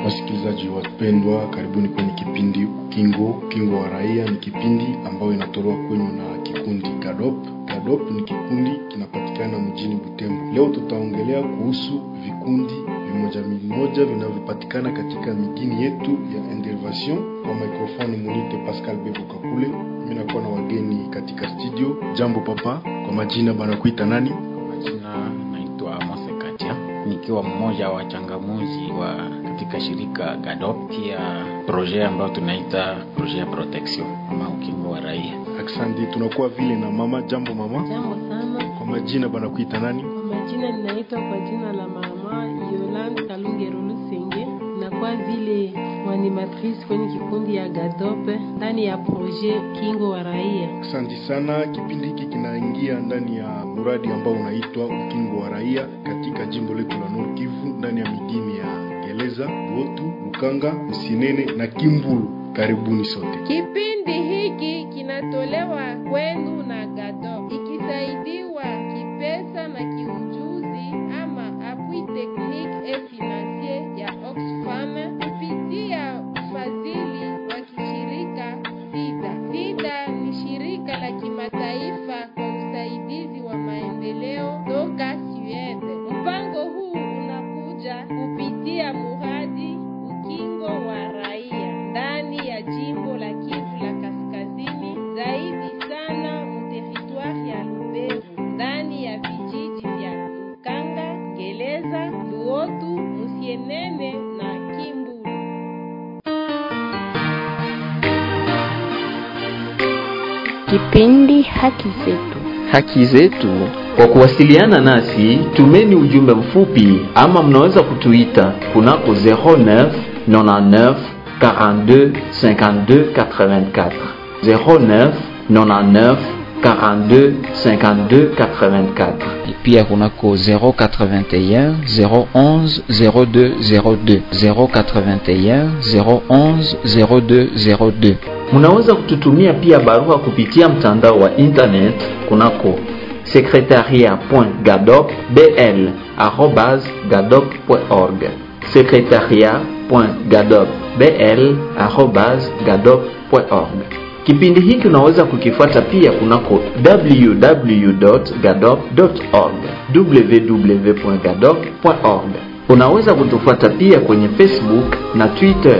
Wasikilizaji wapendwa, karibuni kwenye kipindi Ukingo. Ukingo wa Raia ni kipindi ambayo inatolewa kwenu na kikundi GADOP. GADOP ni kikundi kinapatikana mjini Butembo. Leo tutaongelea kuhusu vikundi vimoja vimoja vinavyopatikana katika migini yetu ya intervention. Kwa microphone munite Pascal Bebo Kakule, mimi nakuwa na wageni katika studio. Jambo papa, kwa majina banakuita nani? Majina naitwa Mose Katia, nikiwa mmoja wa changamuzi wa katika shirika GADOP, pia projet ambayo tunaita projet ya protection ama ukingo wa raia. Aksandi, tunakuwa vile na mama. Jambo mama, Jambo sana. kwa majina banakuita nani? Kwa majina ninaitwa kwa jina la mama Yolande Kalungero Lusenge, nakuwa vile mwanimatrice kwenye kikundi ya Gadope ndani ya projet Kingo wa Raia. Asante sana. Kipindi hiki kinaingia ndani ya mradi ambao unaitwa Ukingo wa Raia katika jimbo letu la Nord Kivu, ndani ya midini ya Geleza, Botu, Lukanga, Msinene na Kimbulu. Karibuni sote. Kipindi hiki kinatolewa kwenu na GADO ikisaidiwa kipesa na kiujuzi ama appui technique et financier ya Oxfam kupitia ufadhili wa kishirika SIDA. SIDA ni shirika la kimataifa kwa usaidizi wa maendeleo toka Sweden. Mpango huu unakuja kupitia muradi Ukingo wa Raia ndani ya jimbo la Kivu la Kaskazini, zaidi sana muteritwari ya Lubero, ndani ya vijiji vya Lukanga, Ngeleza, Luotu, Musienene na Kimbulu. Kipindi Haki Zetu. haki zetu. Kwa kuwasiliana nasi, tumeni ujumbe mfupi ama mnaweza kutuita kunako 09 99 42 52 84 09 99 42 52 84 Et pia kunako 081 011 02 02 081 011 02 02. Munaweza kututumia pia barua kupitia mtandao wa internet kunako secretariat.gadopbl@gadop.org secretariat.gadopbl@gadop.org. Kipindi hiki unaweza kukifuata pia kunako www.gadop.org www.gadop.org. Unaweza kutufuata pia kwenye Facebook na Twitter.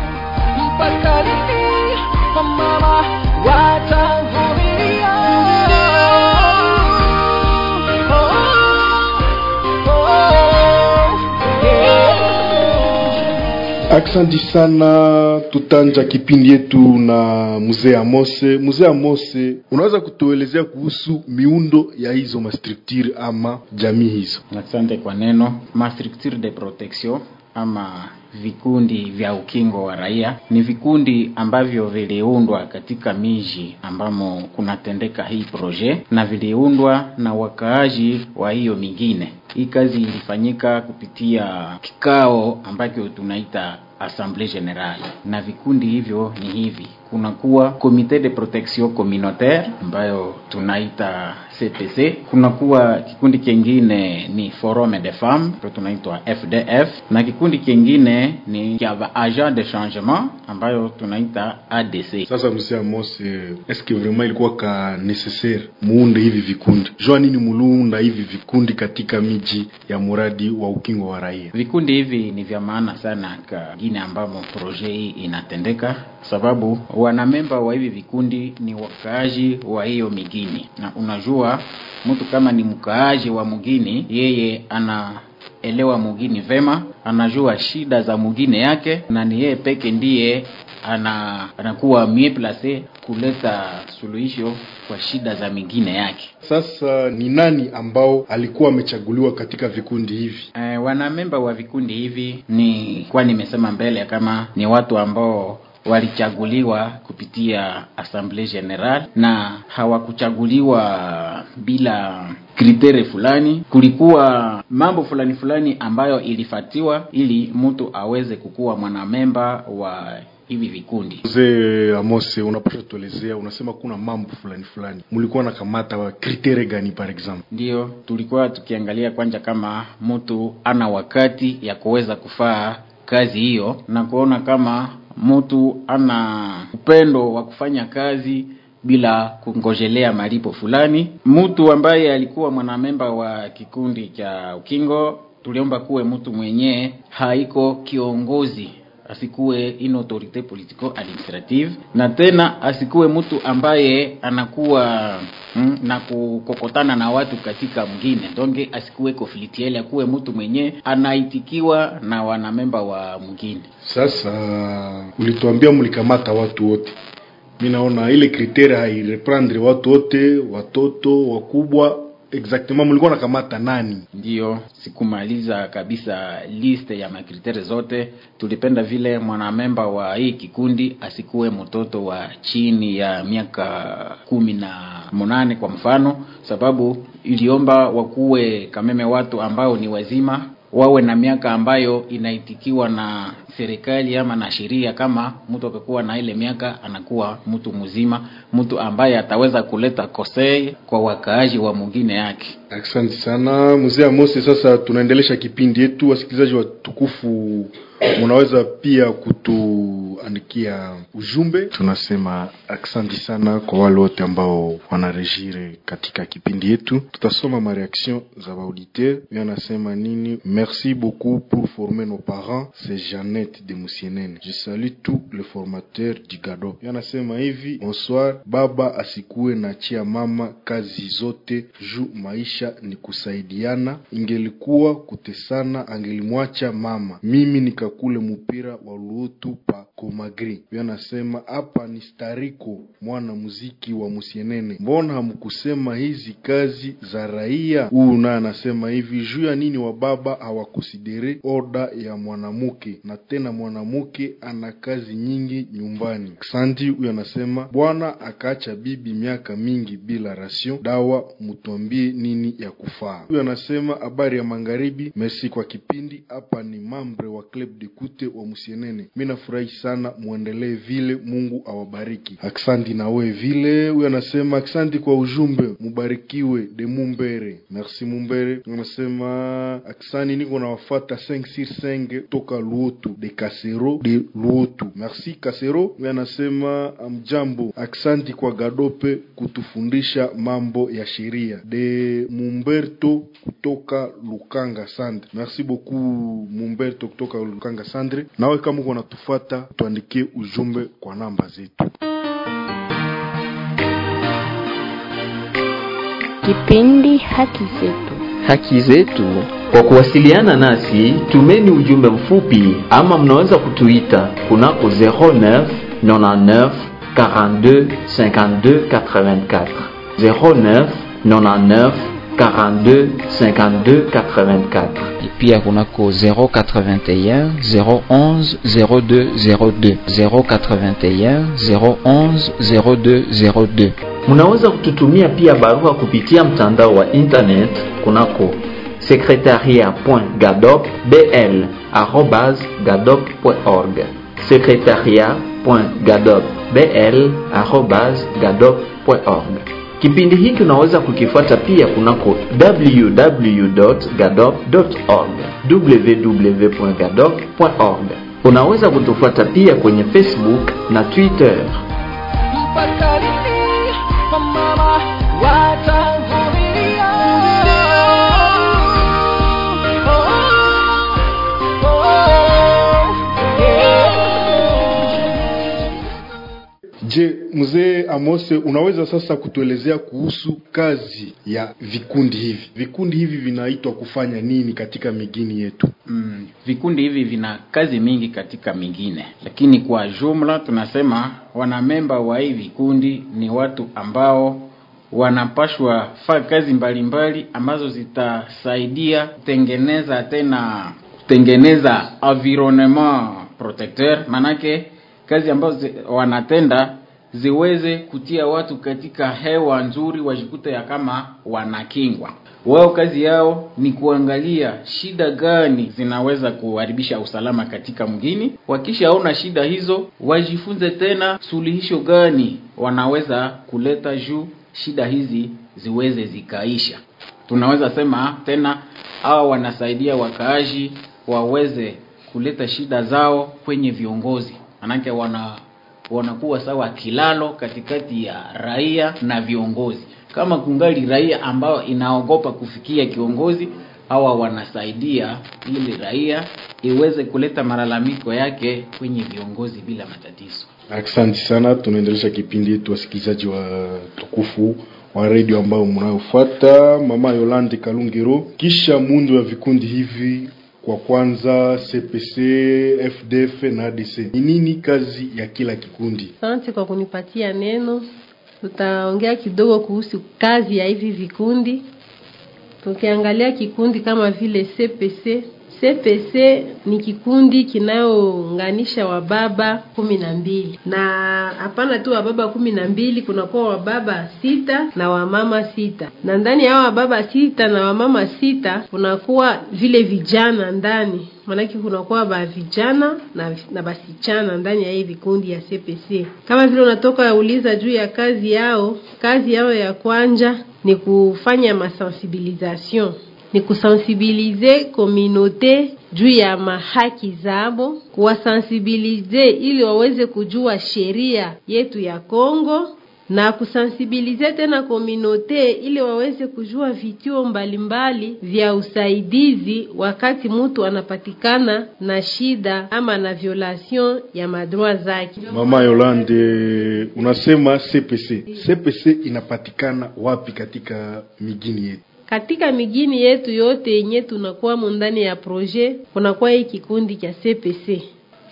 Aksanti sana. Tutanja kipindi yetu na mzee Amose. Mzee Amose, unaweza kutuelezea kuhusu miundo ya hizo mastructure ama jamii hizo? Asante kwa neno. Ma structure de protection ama vikundi vya ukingo wa raia ni vikundi ambavyo viliundwa katika miji ambamo kunatendeka hii proje na viliundwa na wakaaji wa hiyo mingine. Hii kazi ilifanyika kupitia kikao ambacho tunaita Assemblée Générale, na vikundi hivyo ni hivi: kunakuwa Comité de Protection Communautaire ambayo tunaita CPC, kunakuwa kikundi kingine ni Forum des Femmes ambayo tunaitwa FDF, na kikundi kingine ni kia Agent de Changement ambayo tunaita ADC. Sasa mzee Amose, eske vraiment ilikuwa ka necessaire muunde hivi vikundi? Jua nini muluunda hivi vikundi katika miji ya muradi wa ukingo wa raia? Vikundi hivi ni vya maana sana kagine ambamo proje hii inatendeka, sababu wanamemba wa hivi vikundi ni wakaaji wa hiyo migini, na unajua mtu kama ni mkaaji wa mugini, yeye ana elewa mugini vema, anajua shida za mugine yake, na ni yeye peke ndiye ana anakuwa mie place kuleta suluhisho kwa shida za mingine yake. Sasa ni nani ambao alikuwa amechaguliwa katika vikundi hivi? E, wanamemba wa vikundi hivi ni kwa nimesema mbele kama ni watu ambao walichaguliwa kupitia Assemblée Generale na hawakuchaguliwa bila kritere fulani. Kulikuwa mambo fulani fulani ambayo ilifatiwa ili mtu aweze kukuwa mwanamemba wa hivi vikundi. Mzee Amose, unapasha tuelezea, unasema kuna mambo fulani fulani mlikuwa na kamata wa kritere gani par exemple? Ndiyo tulikuwa tukiangalia kwanza kama mtu ana wakati ya kuweza kufaa kazi hiyo na kuona kama mtu ana upendo wa kufanya kazi bila kungojelea malipo fulani. Mtu ambaye alikuwa mwanamemba wa kikundi cha ukingo, tuliomba kuwe mtu mwenyewe haiko kiongozi asikuwe in autorite politico administrative na tena asikuwe mtu ambaye anakuwa mm, na kukokotana na watu katika mwingine donge asikuwe conflictuel akuwe mtu mwenye anaitikiwa na wanamemba wa mwingine Sasa ulituambia mlikamata watu wote, mi naona ile kriteria haireprendre watu wote, watoto wakubwa. Exactement mulikuwa nakamata nani? ndiyo sikumaliza kabisa liste ya makriteri zote tulipenda vile mwanamemba wa hii kikundi asikuwe mtoto wa chini ya miaka kumi na munane kwa mfano sababu iliomba wakuwe kameme watu ambao ni wazima wawe na miaka ambayo inaitikiwa na serikali ama na sheria kama mtu akikuwa na ile miaka anakuwa mtu mzima mtu ambaye ataweza kuleta kosei kwa wakaaji wa mwingine yake Asante sana mzee Amose. Sasa tunaendelesha kipindi yetu. Wasikilizaji watukufu, munaweza pia kutuandikia ujumbe. Tunasema asante sana kwa wale wote ambao wanarejire katika kipindi yetu. Tutasoma mareaction za baauditeur. Yanasema nini? Merci beaucoup pour former nos parents. C'est Jeannette de Musienene. Je salue tous les formateurs du GADO. Yanasema hivi: bonsoir, baba asikue na chia mama kazi zote juu maisha ni kusaidiana. Ingelikuwa kutesana, angelimwacha mama, mimi nikakule mupira wa luotu pa Komagri. Huyo anasema hapa ni Stariko, mwana muziki wa Musienene, mbona hamkusema hizi kazi za raia? Huyu naye anasema hivi juu ya nini wa baba hawakusidere oda ya mwanamuke, na tena mwanamuke ana kazi nyingi nyumbani. Santi huyo anasema bwana akaacha bibi miaka mingi bila ration dawa, mutwambie nini ya kufaa. Huyo anasema habari ya magharibi, merci kwa kipindi. Hapa ni mambre wa club de kute wa Musienene, mi nafurahi sana, muendelee vile, Mungu awabariki. Aksanti na we vile. Huyo anasema aksanti kwa ujumbe, mubarikiwe de Mumbere. Merci Mumbere. Anasema aksani, niko nawafata 5 sur 5 toka Luotu de Kasero de Luotu. Merci Kasero. Huyo anasema amjambo, aksanti kwa Gadope kutufundisha mambo ya sheria de Mumberto kutoka Lukanga Sandre. Merci beaucoup Mumberto kutoka Lukanga Sandre. Nawe kama uko natufata, tuandikie ujumbe kwa namba zetu. Kipindi Haki Zetu. haki zetu. Kwa kuwasiliana nasi, tumeni ujumbe mfupi ama mnaweza kutuita kunako 09 99 42 52 84 09 99 42 52 84 pia kunako 081 011 02 02 081 011 02 02 Munaweza kututumia pia barua kupitia mtandao wa internet kunako secretariat.gadopbl@gadop.org secretariat.gadopbl@gadop.org. Kipindi hiki unaweza kukifuata pia kunako www.gadop.org www.gadop.org. Unaweza kutufuata pia kwenye Facebook na Twitter. mpakani wamama watavumilia. Oh, oh, yeah. Je, mzee Amose, unaweza sasa kutuelezea kuhusu kazi ya vikundi hivi? Vikundi hivi vinaitwa kufanya nini katika migini yetu? mm, vikundi hivi vina kazi mingi katika mingine lakini kwa jumla tunasema wanamemba wa hii vikundi ni watu ambao wanapashwa faa kazi mbalimbali mbali, ambazo zitasaidia kutengeneza tena kutengeneza environnement protecteur manake kazi ambazo zi, wanatenda ziweze kutia watu katika hewa nzuri wajikute ya kama wanakingwa wao kazi yao ni kuangalia shida gani zinaweza kuharibisha usalama katika mgini wakishaona shida hizo wajifunze tena suluhisho gani wanaweza kuleta juu shida hizi ziweze zikaisha tunaweza sema tena hawa wanasaidia wakaaji waweze kuleta shida zao kwenye viongozi, manake wana wanakuwa sawa kilalo katikati ya raia na viongozi. Kama kungali raia ambao inaogopa kufikia kiongozi, hawa wanasaidia ili raia iweze kuleta malalamiko yake kwenye viongozi bila matatizo. Asante sana, tunaendelesha kipindi yetu, wasikilizaji wa tukufu wa redio ambao mnayofuata. Mama Yolande Kalungero, kisha muundo wa vikundi hivi kwa kwanza CPC, FDF na ADC, ni nini kazi ya kila kikundi? Asante kwa kunipatia neno. Tutaongea kidogo kuhusu kazi ya hivi vikundi. Tukiangalia kikundi kama vile CPC, CPC ni kikundi kinayounganisha wababa kumi na mbili na hapana tu wababa kumi na mbili kunakuwa wababa sita na wamama sita na ndani ya hao wababa sita na wamama sita kunakuwa vile vijana ndani maanake kunakuwa ba vijana na, na basichana ndani ya hii vikundi ya CPC. Kama vile unatoka uliza juu ya kazi yao, kazi yao ya kwanja ni kufanya masensibilisation ni kusensibilize komunote juu ya mahaki zabo, kuwasensibilize ili waweze kujua sheria yetu ya Kongo na kusensibilize tena komunote ili waweze kujua vituo mbalimbali vya usaidizi wakati mtu anapatikana na shida ama na violation ya madroit zake. Mama Yolande, unasema CPC. CPC inapatikana wapi katika migini yetu? katika migini yetu yote yenye tunakuwa ndani ya projet kunakuwa hii kikundi cha CPC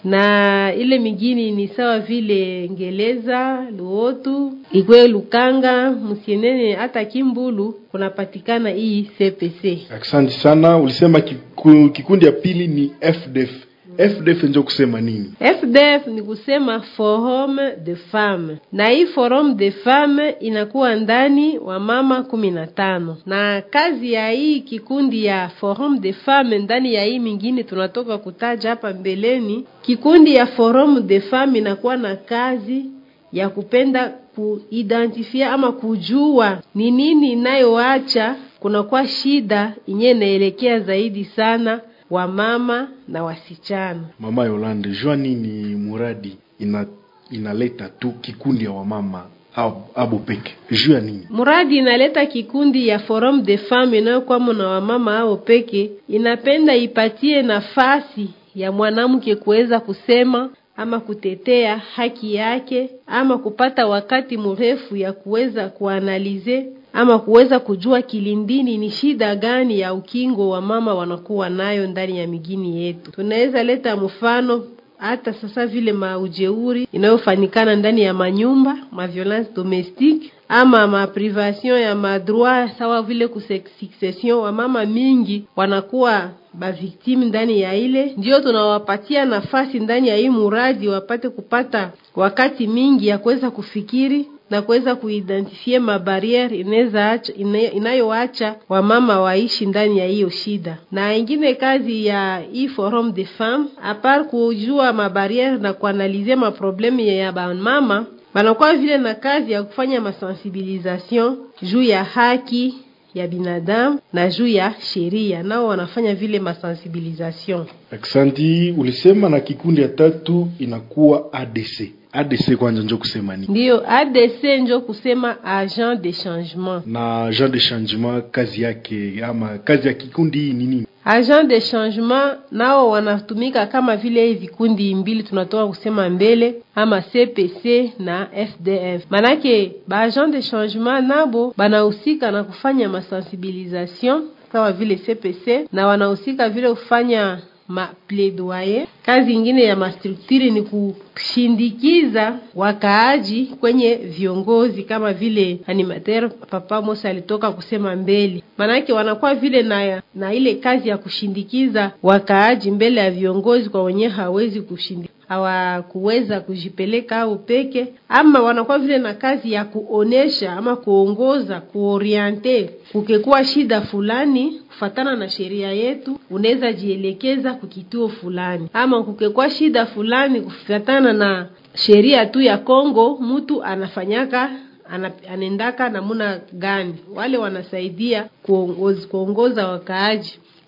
na ile migini ni sawa vile Ngeleza, Luotu, Igwe, Lukanga, Musienene hata Kimbulu kunapatikana hii CPC. Asante sana. Ulisema kiku, kikundi ya pili ni FDF. FDF ndio kusema nini? FDF ni kusema Forum de Femme, na hii Forum de Femme inakuwa ndani wa mama kumi na tano na kazi ya hii kikundi ya Forum de Femme ndani ya hii mingine tunatoka kutaja hapa mbeleni. Kikundi ya Forum de Femme inakuwa na kazi ya kupenda kuidentifia ama kujua ni nini inayoacha kunakuwa shida inye inaelekea zaidi sana wamama na wasichana. Mama Yolande, jua nini muradi ina inaleta tu kikundi ya wamama abo peke juu ya nini? Muradi inaleta kikundi ya Forum de Femme inayokwamo na wamama hao peke, inapenda ipatie nafasi ya mwanamke kuweza kusema ama kutetea haki yake ama kupata wakati mrefu ya kuweza kuanalize ama kuweza kujua kilindini ni shida gani ya ukingo wa mama wanakuwa nayo ndani ya migini yetu. Tunaweza leta mfano hata sasa vile maujeuri inayofanikana ndani ya manyumba, ma violence domestique ama maprivation ya madroit sawa vile kusuccession, wamama mingi wanakuwa baviktimu ndani ya ile, ndio tunawapatia nafasi ndani ya hii muradi wapate kupata wakati mingi ya kuweza kufikiri na kuweza kuidentifie mabariere inaweza inayoacha wamama waishi ndani ya hiyo shida. Na ingine kazi ya hii forum de femme apart kujua mabariere na kuanalize maproblemu ya bamama, banakuwa vile na kazi ya kufanya masensibilisation juu ya haki ya binadamu na juu ya sheria, nao wanafanya vile masensibilisation. Aksanti, ulisema na kikundi ya tatu inakuwa ADC. ADC kwanza njo kusema nini? Ndiyo, ADC njo kusema agent de changement. Na agent de changement kazi yake ama kazi ya kikundi hii ni nini? Agent de changement nao wanatumika kama vile hivi vikundi mbili tunatoka kusema mbele, ama CPC na FDF. Manake ba agent de changement nabo banahusika na kufanya masensibilisation kama vile CPC na wanahusika vile kufanya ma plaidoyer. Kazi ingine ya mastrukturi ni kushindikiza wakaaji kwenye viongozi kama vile animateur Papa Mosa alitoka kusema mbele, manake wanakuwa vile na, na ile kazi ya kushindikiza wakaaji mbele ya viongozi kwa wenyewe hawezi kushindi hawakuweza kujipeleka au peke, ama wanakuwa vile na kazi ya kuonesha ama kuongoza kuoriente. Kukekuwa shida fulani kufatana na sheria yetu, unaweza jielekeza kukituo fulani, ama kukekuwa shida fulani kufatana na sheria tu ya Kongo, mtu anafanyaka anaendaka namuna gani, wale wanasaidia kuongoza, kuongoza wakaaji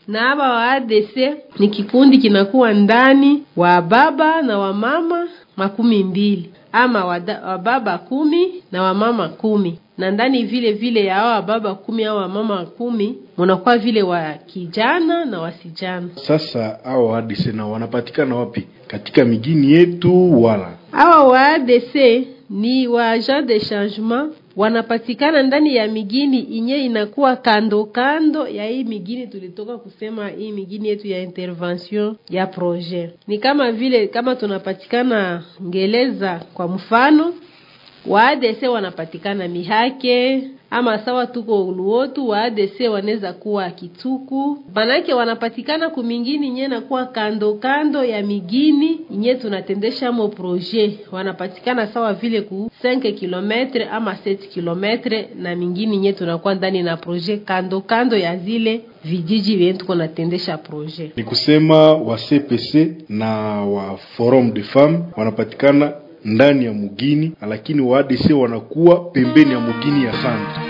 na hapa wa ADC ni kikundi kinakuwa ndani wa baba na wamama makumi mbili ama wada, wababa kumi na wamama kumi na ndani vile vile ya hao wababa kumi au wamama kumi munakuwa vile wa kijana na wasijana. Sasa hao ADC na wanapatikana wapi? Katika migini yetu wala Hawa wa ADC ni wa agent de changement wanapatikana ndani ya migini inye inakuwa kando kando ya hii migini tulitoka kusema hii migini yetu ya intervention ya projet. Ni kama vile kama tunapatikana Ngeleza kwa mfano, wa ADC wanapatikana Mihake ama sawa tuko Luotu, wa ADC wanaweza kuwa Kituku, manake wanapatikana kumingini nye nakuwa kando kando ya migini inye tunatendesha mo projet, wanapatikana sawa vile ku 5 kilometre ama 7 kilometre na mingini nye tunakuwa ndani na projet kando kando ya zile vijiji vyenye tuko natendesha projet. ni kusema wa CPC na wa Forum de Femmes wanapatikana ndani ya mugini, lakini wa ADC wanakuwa pembeni ya mugini ya Centre.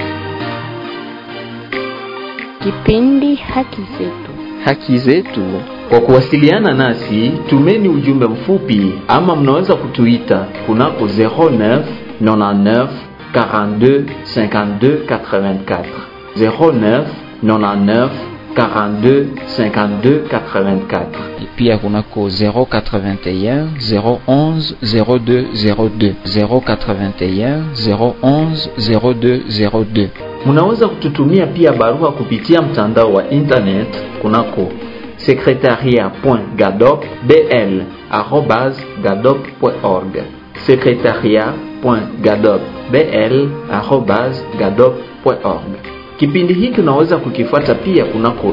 Kipindi Haki Zetu. haki zetu. Kwa kuwasiliana nasi, tumeni ujumbe mfupi ama mnaweza kutuita kunako 09 99 42 52 84 09 99 42 52 84 pia kunako 081 011 02 02 081 011 02 02 Munaweza kututumia pia barua kupitia mtandao wa internet kunako secretariat.gadopbl@gadop.org secretariat.gadopbl@gadop.org. Kipindi hiki unaweza kukifuata pia kunako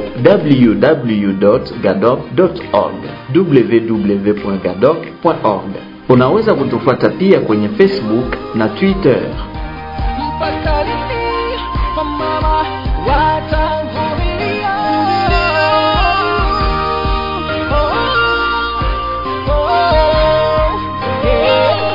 www.gadop.org www.gadop.org. Unaweza kutufuata pia kwenye Facebook na Twitter. mpaka lini wamama watavumilia? Oh, oh, yeah.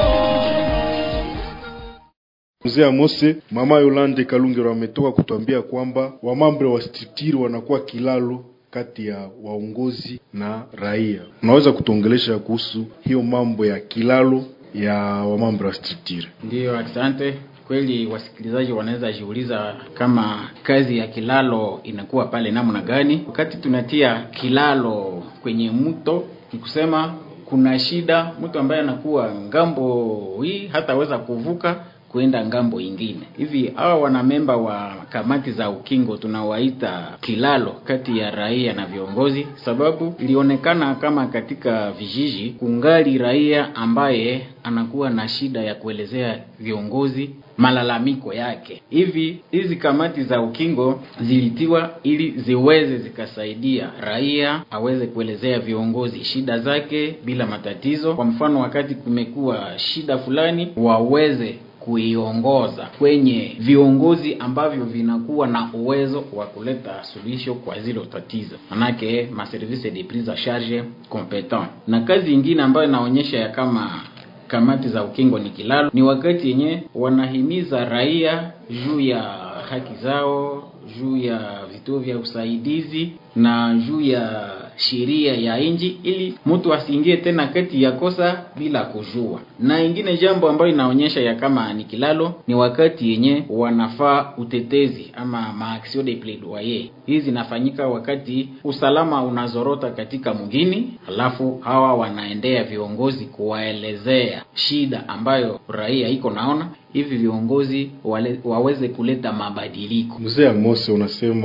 Mzee Amose, mama Yolande Kalungero ametoka kutuambia kwamba wamambre wa structure wanakuwa kilalo kati ya waongozi na raia. Unaweza kutuongelesha kuhusu hiyo mambo ya kilalo ya wamambre wa structure? Ndiyo, asante. Kweli wasikilizaji wanaweza jiuliza kama kazi ya kilalo inakuwa pale namna gani. Wakati tunatia kilalo kwenye mto, ni kusema kuna shida, mtu ambaye anakuwa ngambo hii hataweza kuvuka kuenda ngambo ingine. Hivi hawa wanamemba wa kamati za ukingo tunawaita kilalo kati ya raia na viongozi, sababu ilionekana kama katika vijiji kungali raia ambaye anakuwa na shida ya kuelezea viongozi malalamiko yake. Hivi hizi kamati za ukingo zilitiwa ili ziweze zikasaidia raia aweze kuelezea viongozi shida zake bila matatizo. Kwa mfano, wakati kumekuwa shida fulani, waweze kuiongoza kwenye viongozi ambavyo vinakuwa na uwezo wa kuleta suluhisho kwa zilo tatizo, manake ma service de prise en charge competent. Na kazi ingine ambayo inaonyesha ya kama kamati za ukingo ni kilalo, ni wakati yenye wanahimiza raia juu ya haki zao, juu ya vituo vya usaidizi na juu ya sheria ya nchi, ili mtu asiingie tena kati ya kosa bila kujua. Na ingine jambo ambayo inaonyesha ya kama ni kilalo ni wakati yenye wanafaa utetezi ama maaction de plaidoyer. Hizi zinafanyika wakati usalama unazorota katika mgini, alafu hawa wanaendea viongozi kuwaelezea shida ambayo raia iko naona hivi viongozi wale, waweze kuleta mabadiliko. Mzee Amose, unasema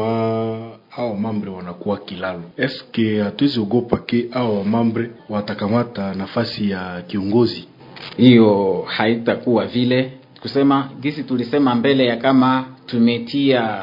hao mambre wanakuwa kilalo, eske hatuwezi ogopa ke hao mambre watakamata nafasi ya kiongozi? Hiyo haitakuwa vile kusema gisi tulisema mbele ya kama tumetia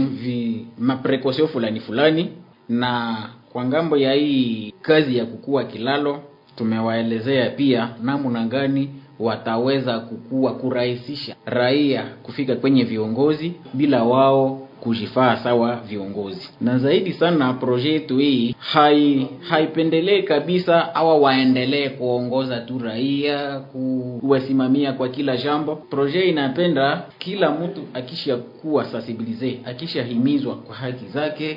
mvi maprekosio fulani fulani, na kwa ngambo ya hii kazi ya kukua kilalo tumewaelezea pia namna gani wataweza kukua kurahisisha raia kufika kwenye viongozi bila wao kujifaa sawa viongozi. Na zaidi sana proje yetu hii hai haipendelee kabisa awa waendelee kuongoza tu raia, kuwasimamia kwa kila jambo. Proje inapenda kila mtu akisha kuwa sensibilize, akishahimizwa kwa haki zake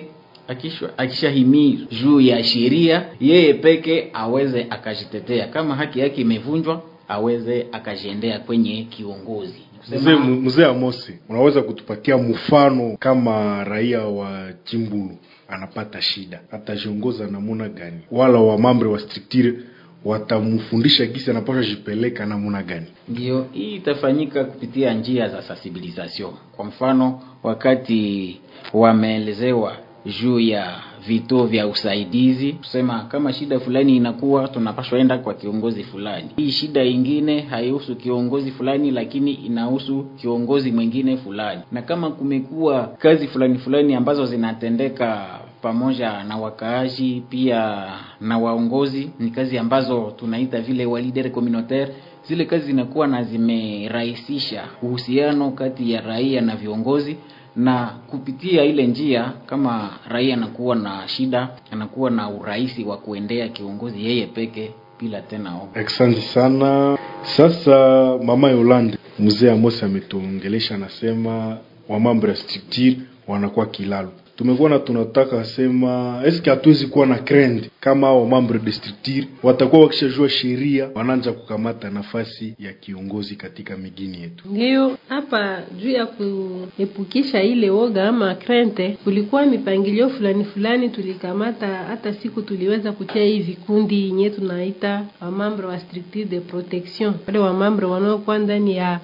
akisha akishahimiri juu ya sheria, yeye peke aweze akajitetea. Kama haki yake imevunjwa, aweze akajiendea kwenye kiongozi. Mzee mzee Amosi, unaweza kutupatia mfano kama raia wa Chimbulu anapata shida, atajiongoza namuna gani? Wala wa mambre wa structure watamfundisha gisi anapaswa jipeleka namuna gani? Ndio, hii itafanyika kupitia njia za sensibilisation. Kwa mfano, wakati wameelezewa juu ya vituo vya usaidizi, kusema kama shida fulani inakuwa, tunapaswa enda kwa kiongozi fulani. Hii shida ingine haihusu kiongozi fulani, lakini inahusu kiongozi mwingine fulani. Na kama kumekuwa kazi fulani fulani ambazo zinatendeka pamoja na wakaaji pia na waongozi, ni kazi ambazo tunaita vile wa leader communautaire. Zile kazi zinakuwa na zimerahisisha uhusiano kati ya raia na viongozi na kupitia ile njia, kama raia anakuwa na shida, anakuwa na urahisi wa kuendea kiongozi yeye peke bila tena oga. Asante sana. Sasa mama Yolande, mzee Amos ametuongelesha, anasema wamambo ya structure wanakuwa kilalo tumekuwa tunataka sema eske hatuwezi kuwa na trend kama hao membre de structure watakuwa wakishajua sheria wanaanza kukamata nafasi ya kiongozi katika migini yetu. Ndiyo hapa juu ya kuepukisha ile woga ama krente, kulikuwa mipangilio fulani fulani tulikamata. Hata siku tuliweza kutia hii vikundi yenye tunaita wamambre wa structure de protection, wale wamambre wanaokuwa ndani ya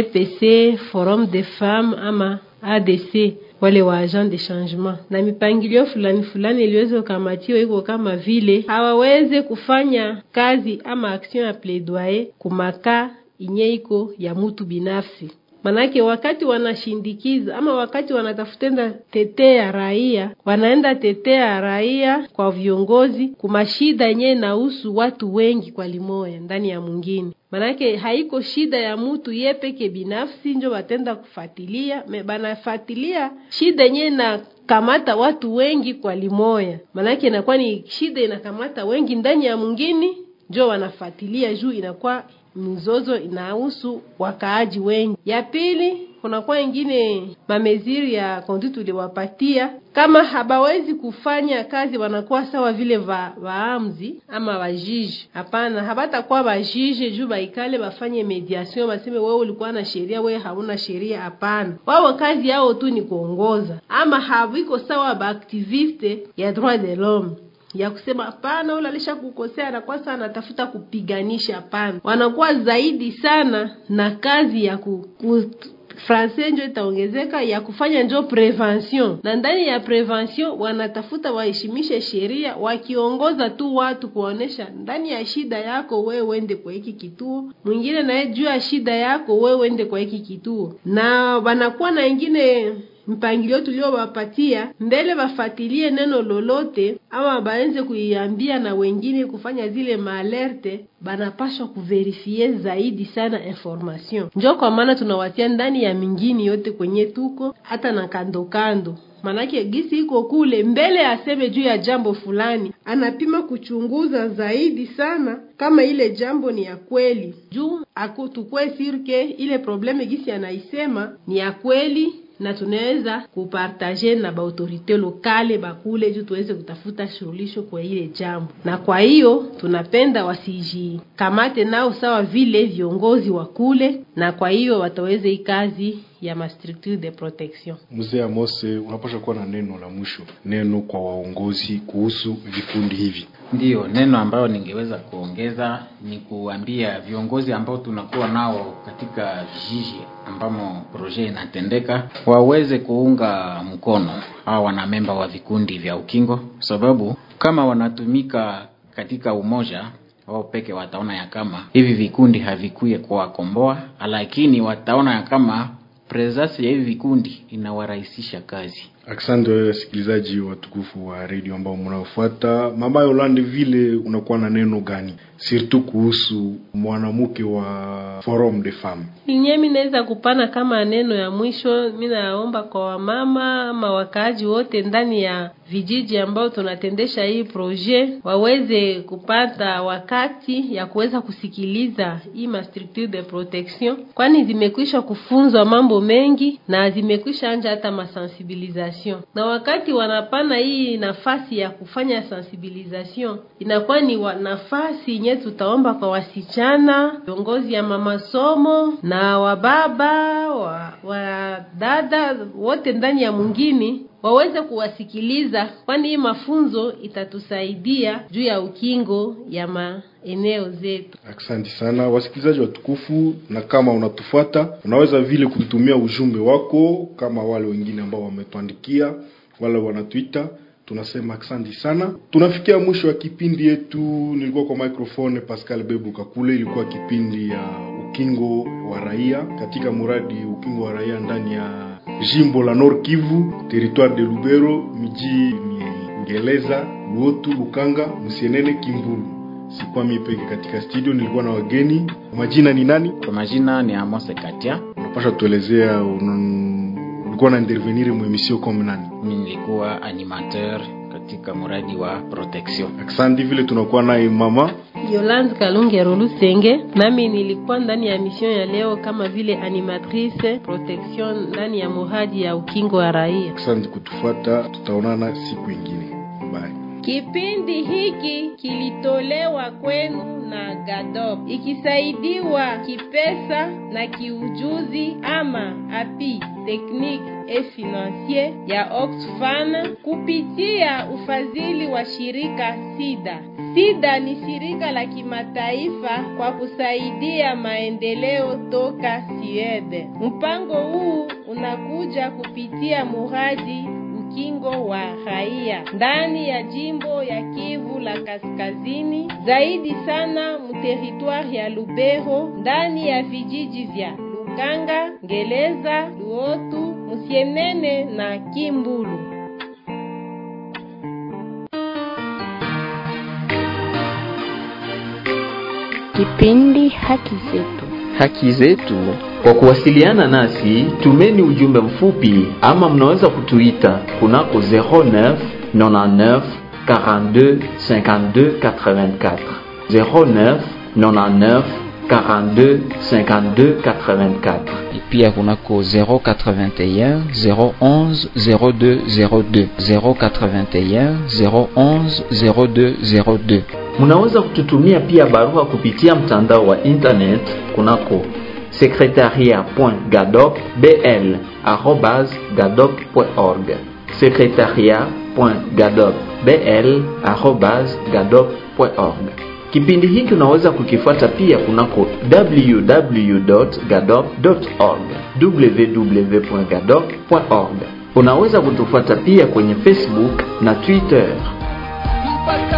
CPC, Forum des Femmes ama ADC wale wa agent de changement na mipangilio fulani fulani iliweza kukamatiwa, iko kama vile hawaweze kufanya kazi ama action ya plaidoyer kumaka inye iko ya mutu binafsi. Manake wakati wanashindikiza ama wakati wanatafutenda tetea raia, wanaenda tetea raia kwa viongozi kumashida yenyewe nahusu watu wengi kwa limoya ndani ya mwingine manake haiko shida ya mutu ye peke binafsi njo batenda kufatilia me banafatilia shida yenyewe na kamata watu wengi kwa limoya, manake inakuwa ni shida inakamata wengi ndani ya mwingine, njo wanafatilia juu inakuwa mizozo inahusu wakaaji wengi. Ya pili kunakuwa ingine mameziri ya konduit tuliwapatia, kama habawezi kufanya kazi, wanakuwa sawa vile va, vaamzi ama vajiji. Hapana, habatakuwa vajiji juu baikale bafanye mediation, baseme wewe ulikuwa na sheria, wewe hauna sheria. Hapana, wao kazi yao tu ni kuongoza, ama haviko sawa baaktiviste ya droit de l'homme ya kusema hapana, ule alisha kukosea, anakuwa sana anatafuta kupiganisha. Hapana, wanakuwa zaidi sana na kazi ya ku, ku francais njo itaongezeka ya kufanya njo prevention, na ndani ya prevention wanatafuta waheshimishe sheria, wakiongoza tu watu kuonesha ndani ya shida yako wewe uende kwa hiki kituo, mwingine naye juu ya shida yako wewe uende kwa hiki kituo, na wanakuwa na ingine mpangilio tuliowapatia mbele, bafatilie neno lolote ama baenze kuiambia na wengine kufanya zile maalerte, banapashwa kuverifie zaidi sana information. Njo kwa maana tunawatia ndani ya mingini yote kwenye tuko hata na kando kando Manake gisi iko kule mbele, aseme juu ya jambo fulani, anapima kuchunguza zaidi sana kama ile jambo ni ya kweli, juu akutukwe sirke ile probleme gisi anaisema ni ya kweli na tunaweza kupartaje na baautorite lokale bakule juu tuweze kutafuta suluhisho kwa ile jambo. Na kwa hiyo tunapenda wasijikamate nao sawa vile viongozi wa kule, na kwa hiyo wataweze hii kazi ya ma structure de protection. Mzee Amose, unapasha kuwa na neno la mwisho, neno kwa waongozi kuhusu vikundi hivi. Ndiyo, neno ambayo ningeweza kuongeza ni kuambia viongozi ambao tunakuwa nao katika vijiji ambamo proje inatendeka waweze kuunga mkono hawa wanamemba wa vikundi vya ukingo, sababu kama wanatumika katika umoja wao peke wataona ya kama hivi vikundi havikuye kuwakomboa, lakini wataona ya kama presence ya hivi vikundi inawarahisisha kazi. Asante wewe wasikilizaji watukufu wa redio ambao mnaofuata. Mama Yolande, vile unakuwa na neno gani surtout kuhusu mwanamke wa Forum des Femmes? Inye mi naweza kupana kama neno ya mwisho, mi naomba kwa wamama ama wakaaji wote ndani ya vijiji ambao tunatendesha hii projet waweze kupata wakati ya kuweza kusikiliza hii ma structure de protection, kwani zimekwisha kufunzwa mambo mengi na zimekwisha anja hata masensibilisation sensibilisation, na wakati wanapana hii nafasi ya kufanya sensibilisation, inakuwa ni wa nafasi yenye tutaomba kwa wasichana, viongozi ya mamasomo na wababa wa, wa dada wote ndani ya mwingine waweze kuwasikiliza, kwani hii mafunzo itatusaidia juu ya ukingo ya maeneo zetu. Asante sana wasikilizaji watukufu, na kama unatufuata unaweza vile kututumia ujumbe wako kama wale wengine ambao wametuandikia wala wanatuita. Tunasema asante sana. Tunafikia mwisho wa kipindi yetu. Nilikuwa kwa microphone Pascal Bebu Kakule. Ilikuwa kipindi ya ukingo wa raia katika muradi ukingo wa raia ndani ya jimbo la Nord Kivu, territoire de Lubero, miji ni Ngeleza, Luotu, Lukanga, Musienene, Kimbulu. Sikuwa mimi peke katika studio, nilikuwa na wageni. Majina ni nani? Kwa majina ni Amos Katia. Unapasha tuelezea un... ulikuwa na intervenir mu emission comme nani? Mimi nilikuwa animateur katika mradi wa protection. Asante vile tunakuwa naye mama Yolande Kalungero Lusenge, nami nilikuwa ndani ya mission ya leo kama vile animatrice protection ndani ya muradi ya ukingo wa raia. Asante kutufuata, tutaonana siku ingine. Bye. Kipindi hiki kilitolewa kwenu na GADOP ikisaidiwa kipesa na kiujuzi ama api technique et financier ya Oxfam kupitia ufadhili wa shirika SIDA. SIDA ni shirika la kimataifa kwa kusaidia maendeleo toka Sweden. Mpango huu unakuja kupitia muradi ukingo wa raia ndani ya jimbo ya Kivu la Kaskazini, zaidi sana muteritwari ya Lubero, ndani ya vijiji vya Lukanga, Ngeleza, Luotu, Musienene na Kimbulu. Kipindi Haki Zetu. haki zetu. Kwa kuwasiliana nasi, tumeni ujumbe mfupi ama mnaweza kutuita kunako 09 99 42 52 84 09 99 42 52 84 et pia kunako 081 011 02 02 081 011 02 02 Munaweza kututumia pia barua kupitia mtandao wa internet kunako secretariat.gadopbl@gadop.org secretariat.gadopbl@gadop.org. Kipindi hiki unaweza kukifuata pia kunako www.gadop.org www.gadop.org. Unaweza kutufuata pia kwenye Facebook na Twitter. mpaka